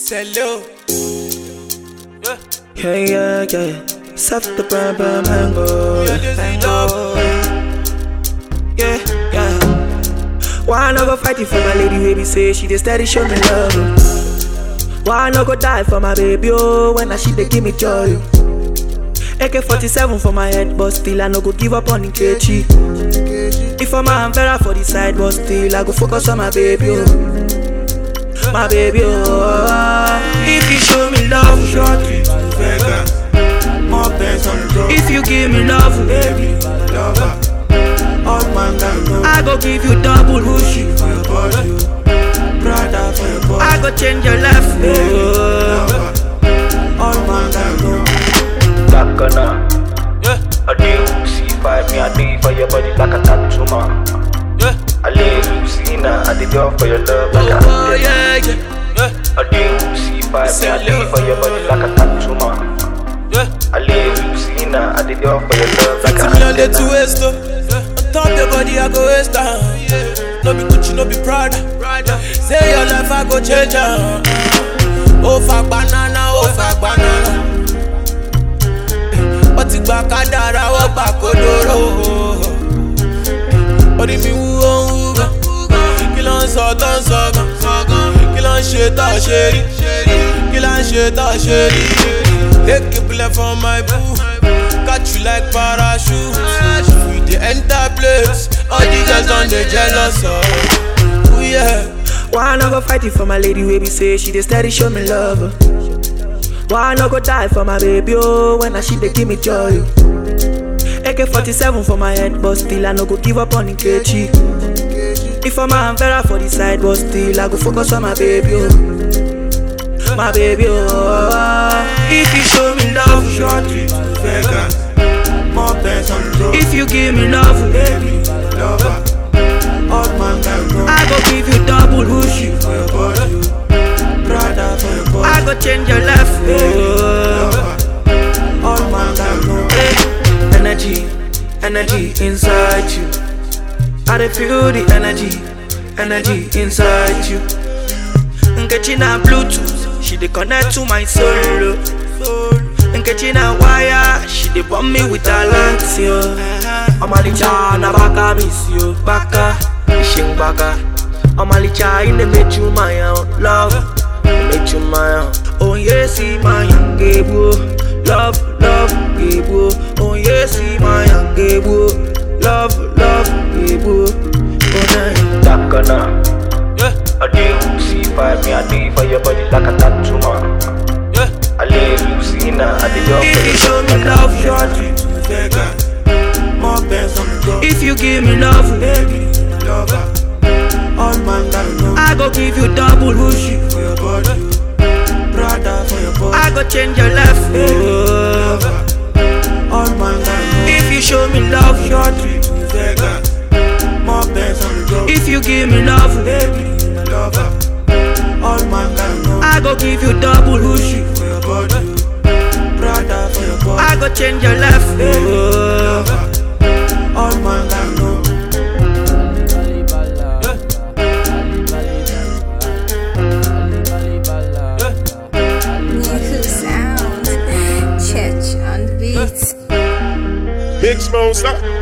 Hello. Yeah. Yeah, yeah, yeah. Set the brand, brand, mango. Yeah, this is mango. Yeah, yeah. Why I no go fight it for my lady, baby? Say she dey steady show me love. oh. Why I no go die for my baby? Oh, when I she dey give me joy. oh. AK-47 for my head, but still I no go give up on Nkechi. If I'm a Vera for the side, but still I go focus on my baby. Oh. My baby, oh. If you show me love, Shorty, Vegas, more bands on the road. if you give me love, Baby, lover, all man can know. I go give you double whoosh. For your body, brother for your body. I go change your life. Oh. Lover, all man can know. Bacana, Yeah. I do see five me, I do for your body like a tattoo man. Yeah. I live you see now, I did all for your love like a Oh, yeah, yeah. Yeah. I do see five me, I do for your body like a tattoo man. Yeah. I live you see now, I did all for your love like Fifty a million day to waste oh. On top your body I go waste am. No be Gucci, no be Prada. Say your life I go change am. Ó fa banana, ó fa banana. Ó ti gba kádàrá, ó gbà kódóró. Orí mi wú ó ń wú gan. Kí ló ń sọ tó ń sọ gan? Kí ló ń ṣe tó ṣe rí? Kí ló ń ṣe tó ṣe rí? Take a bullet for my boo. Catch you like parachute. We dey enter place. All the girls on the jealous of. Ooh yeah. Why I no go fight it for my lady, baby? Say she dey steady show me love. oh. Why I no go die for my baby? Oh, when I she dey give me joy. oh. AK-47 for my head, but still I no go give up on Nkechi. If I'm a Vera for the side, but still I go focus on my baby. Oh. My baby, oh. If you show me love, Shorty, Vegas, more bands on the road. if you give me love, Baby, lover, all man can know. I go give you double whoosh. For your body, brother for your body. I go change your life. Oh. Lover, all man can know. Hey, energy, energy inside you. I dey feel the energy, energy inside you. Nkechi na Bluetooth, she dey connect to my soul. oh. Nkechi na wire, she dey bomb me with her lights, yo. Omalicha na baka miss you, baka, ishing baka. Omalicha in the make you my own love, make you my own. Oh yes, see my young gable, love, love, gable. Oh yes, see my young gable, love, love, gable. Oh nah. Bacana, Yeah. I do see five me, I do for your body like a tattoo man. Yeah. I live you see now, I did all If for you your show love me like a love, Shorty, Vegas, more bands on the road. if you give me love, Baby, lover, all man can know. I go give you double whoosh. For your body, brother for your body. I go change your life. Oh. Lover, all man can know. If you show me love, Shorty, Vegas, more bands on the road. if you give me love, Baby, lover, all man can know. I go give you double whoosh. For your body, brother for your body. I go change your life. Oh. Lover, all man can know. Niku sound. Church on the beat. Big Smoke, stop.